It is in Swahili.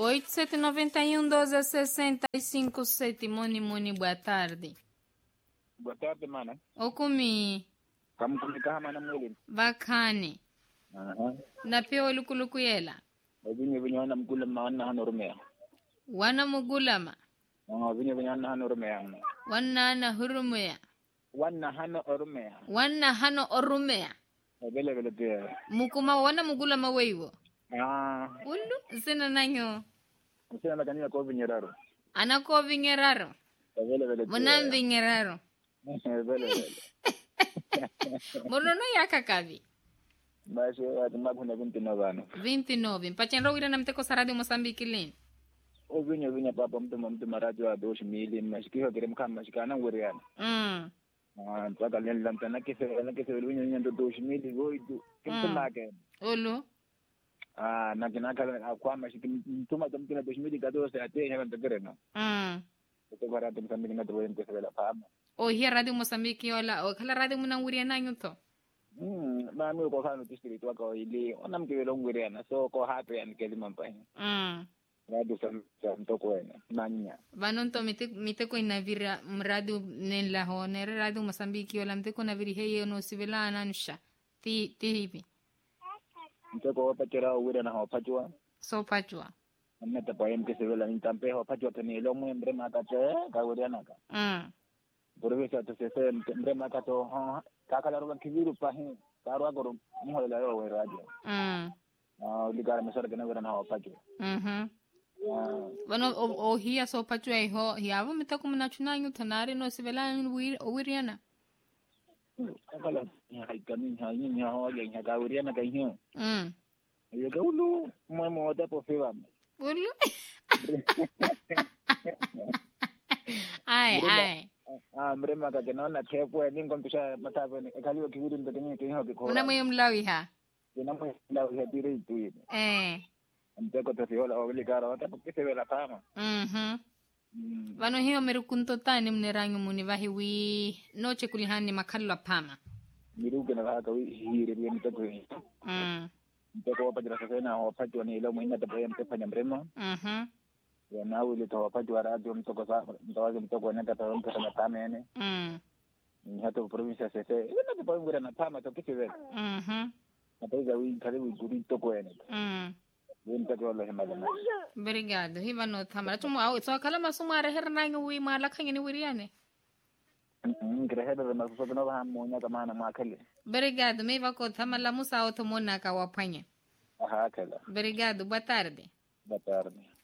8791 12 65 7 Moni Moni, boa tarde. Boa tarde, mana. Okumi Kamtumika mana mwili. bakhani Aha. na pia olukuluku yela Vinyo vinyo wana mkula maana hano rumea. wana mugulama Ah, vinyo vinyo wana hano rumea. wanna na hurumuya Wana hano rumea. wanna hano orumeya Vile vile pia. mukuma wana mugulama weiwo Ah, ulu sina nanyo msina makanina kwa vinyeraro. anako vingeraro Vile vile pia. munam vingeraro Vile vile. monono yakakavi Basi watu makuna vinti na vano. 29 mpachenro wira na mteko saradi mosambiki lini O vinyo vinyo papa mtu mtu maraji wa doshi mili mashikio kire mkama mashikana nguriana. mm. Ah, mpaka leni lamta na kese na kese vinyo nyando doshi mili goitu. Kimtu make. ulu Ah, na kinaka kwa mashiki mtuma tumkina doshi mili kadose ate hewa ntagerena. mm. Kutoka rati msambiki na tuwe mkese vela fama. o hiya radio mosambiki yola o khala radio munanguria nanyu to Mm, mami ko kanu district wa ko ili onam ke lo ngwirena so ko happy and ke limampa mm. radio sam sam to ko ena nanya vanonto mite miteko inavira mradi nenla ho nere radio mosambiki yola mteko naviri heye no sivela ananusha ti ti hivi to ko pa kera wira na ho pachwa so pachwa amna ta pa em ke se vela in tampe ho pachwa ke ni lo mu embre ma ka che ka wira na ka mm. burwe sa to se se embre ma ka to ha ka ka ro ki viru pa hin ka ro ko mu ho la yo radio mm. ah li ka me sar ke na wira na ho pachwa mhm ah vano o, o hiya so pachwa iho hiyavo miteko munachunanyu tonare no sivela o wiriana ka la ha ka ni ha ni ha ho ya ka wira na ka hin mm. yo ka ulu mo mo ta po fe ba ulu ai ai Ah, mrema kake naona tepo ni ngom tusha matava ni kaliwa kiwiri ndo kenye kenye ko una moyo mlawi ha na mo la ya dire tu ni eh mteko to fiola o wili gara wata po kise vela kama mhm Mm, vano hiyo merukunto tani mneranyu muni vahi wi noche kulihani makhallo apama miruke na haka wi hire bi mteko hi mm. mteko wapa jira sasa na wapati wa ni ilo mwina tapo ya mtefa nya mrema mhm ya na wili to wapati wa radio mteko sa mtawazi mteko na tata mteko na tame ene mm. ni hata province ya sese ina tapo ngura na tama to kise vela mhm na taiza wi karibu guri toko ene mm. wi mteko wala hemala na obrigado hiva no thamara tumu au so kala masumu areher nanyu wi mala khangeni wiriane ngireheda na masuso no ba mo nya kama na makale obrigado me va ko thamala musa o tomona ka wapanya aha kala obrigado boa tarde boa tarde